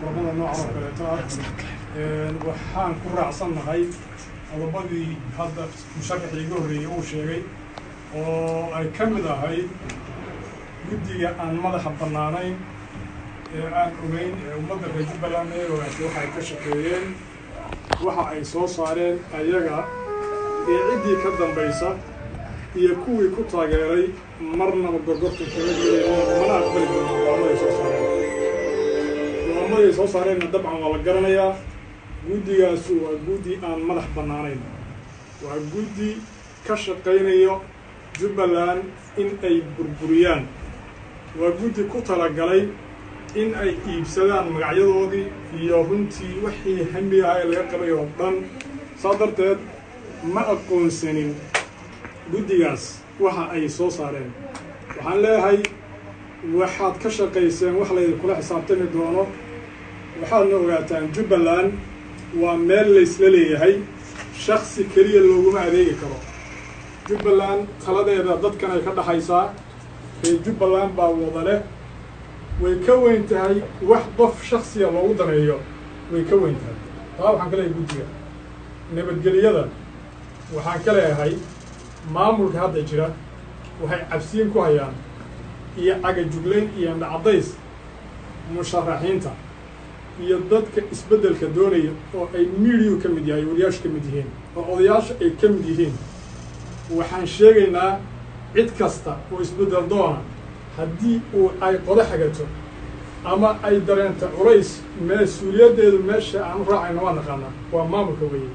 kulamada noocan oo kaleeto ah waxaan ku raacsannahay qodobadii hadda musharaxii iga horreeyey uu sheegay oo ay ka mid ahayd guddiga aan madaxa bannaanayn ee aan ogeyn ee ummadda reer jubbaland ee ogaatay waxa ay ka shaqeeyeen waxa ay soo saareen ayaga ee ciddii ka dambaysa iyo kuwii ku taageeray marnaba gorgorta kama gelayeen mana aqbali doona go'aamaday soo saareen go'aamaday soo saareenna dabcan waa la garanayaa guddigaasu waa guddi aan madax bannaanayn waa guddi ka shaqaynayo jubbaland in ay burburiyaan waa guddi ku talagalay in ay iibsadaan magacyadoodii iyo runtii wixii hami ah ee laga qabay oo dhan saa darteed ma aqoonsanin guddigaas waxa ay soo saareen waxaan leeyahay waxaad ka shaqayseen wax laydinkula xisaabtami doono waxaadna ogaataan jubbaland waa meel laysla leeyahay shaksi keliya looguma adeegi karo jubbaland taladeeda dadkan ay ka dhaxaysaa reer jubbaland baa wada leh way ka weyn tahay wax qof shaksiya loogu daneeyo way ka weyn tahay taa waxaan ka leeyahay guddiga nabadgelyada waxaan ka leeyahay maamulka hadda jira waxay cabsiin ku hayaan iyo cagajuglayn iyo indhacadays musharaxiinta iyo dadka isbeddelka doonaya oo ay midiyu ka mid yahay wariyaashu ka mid yihiin oo odayaasha ay ka mid yihiin waxaan sheegaynaa cid kasta oo isbeddel doona haddii uu ay qodo xagato ama ay dareento culays mas-uuliyaddeedu meesha aan u raacayna waa naqaanaa waa maamulka weeye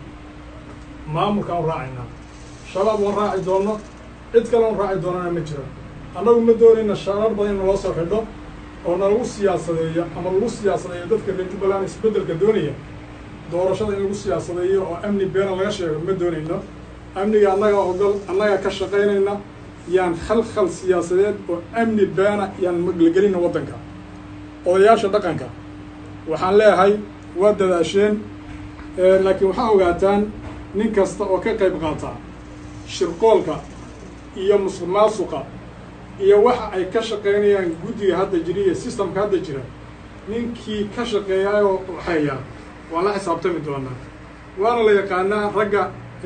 maamulka aan u raacaynaa shabaab waan raaci doonno cid kale on raaci doonana ma jiro annagu ma doonayna shaarar badan in naloo soo xidho oo nalagu siyaasadeeyo ama lagu siyaasadeeyo dadka reer jubbaland isbeddelka doonaya doorashada in lagu siyaasadeeyo oo amni beena laga sheego ma doonayno amniga annaga ogol annaga ka shaqaynayna yaan khalkhal siyaasadeed oo amni beena yaan maglagelina waddanka odayaasha dhaqanka waxaan leeyahay waa dadaasheen laakiin waxaa ogaataan nin kasta oo ka qayb qaata shirqoolka iyo musuq maasuqa iyo waxa ay ka shaqaynayaan guddiga hadda jira iyo systemka hadda jira ninkii ka shaqeeyaayoo waxeeya waan la xisaabtami doonaa waana la yaqaanaa ragga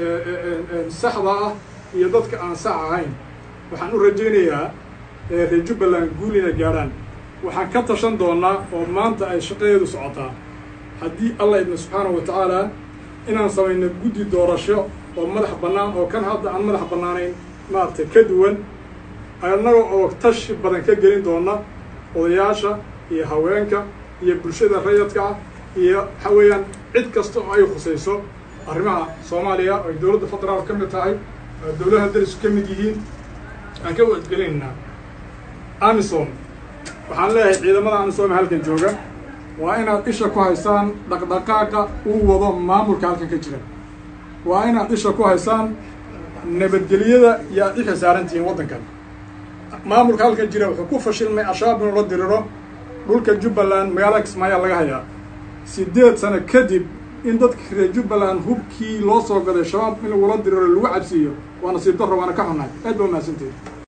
saxda ah iyo dadka aan sax ahayn waxaan u rajaynayaa reer jubbaland guul inay gaadhaan waxaan ka tashan doonaa oo maanta ay shaqadeedu socotaa haddii allah idna subxaanahu wa tacaala inaan samayno guddi doorasho oo madax bannaan oo kan hadda aan madax bannaanayn maaragtay ka duwan annaga oo tashi badan ka gelin doona odayaasha iyo haweenka iyo bulshada rayadka ah iyo waxa weeyaan cid kasta oo ay khusayso arrimaha soomaaliya oo ay dowladda federaal ka mid tahay oo dowladaha darisku ka mid yihiin aan ka wadgelinaynaa amisom waxaan leeyahay ciidamada amisom halkan jooga waa inaad isha ku haysaan dhaqdhaqaaqa uu wado maamulka halkan ka jira waa inaad isha ku haysaan nabadgelyada iyo aad i xisaarantihiin waddankan maamulka halkan jira wuxuu ku fashilmay al-shabaab inuu la diriro dhulka jubbaland magaalada kismaayaa laga hayaa siddeed sano kadib in dadka reer jubbaland hubkii loo soo gaday shabaab in lagula diriro lagu cabsiiyo waa nasiib darro waana ka xunnahay aad baa mahadsanteed